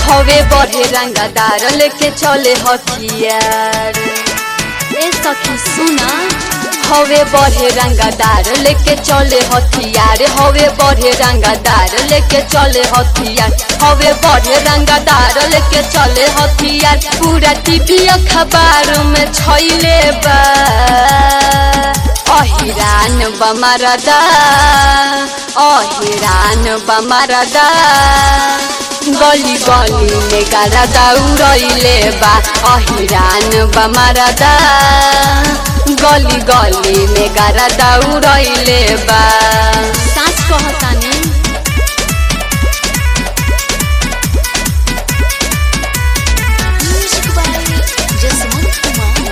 हवे बढ़े रंगदार लेके चले हथियार ए सखी सुना हवे बढ़े रंगदार लेके चले हथियार हवे बढ़े रंगदार लेके चले हथियार हवे बढ़े रंगदार लेके चले हथियार पूरा टीवी अखबार में छैले बा अहिरान बमरदा अहिरान बमरदा गली गली में गारा दौड़ैले बा अहिरान बमरदा गली गली में गारा दौड़ैले बा साँच कहतानी म्यूजिक बाय जसवंत कुमार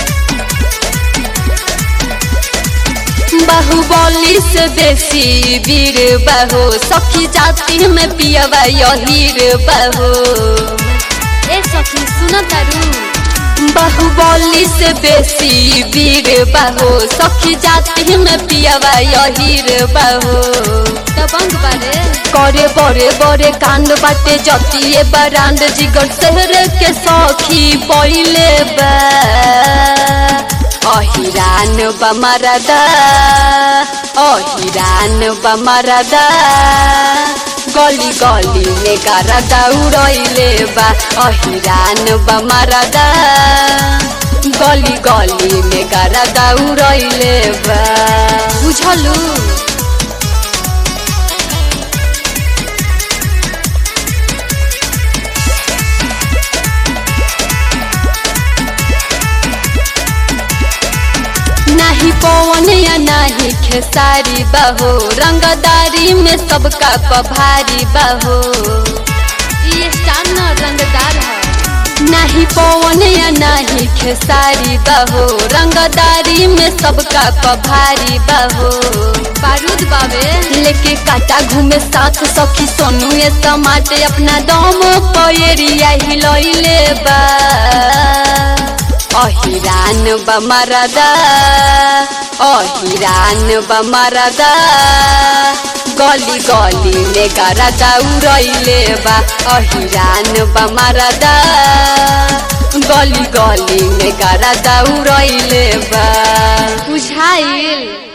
बाहुबली से बेसी वीर बहो सखी जाति में पियवा यहीर बहो ए सखी सुन तारू बाहुबली से बेसी वीर बहो सखी जाति में पियवा यहीर बहो दबंग बारे करे बड़े बड़े कांड बाटे जतिए बरांड जिगर शहर के सखी पहिले बा अहिरान बमरदा अहिरान बमरदा गली गली में गारा दौड़ैले बा अहिरान बमरदा गली गली में गारा दौड़ैले बा बुझलू नाही पवन या नाही खेसारी बहो रंगदारी में सबका पभारी बहो ये स्टार न रंगदार है नाही पवन या नाही खेसारी बहो रंगदारी में सबका पभारी बहो बारूद बाबे लेके काटा घूमे साथ सखी सोनू ये समाटे अपना दम पैरिया हिलैले बा अहिरान बमरदा अहिरान बमरदा गली गली में गारा दौड़ैले बा अहिरान बमरदा गली गली में गारा दौड़ैले बा बुझाइल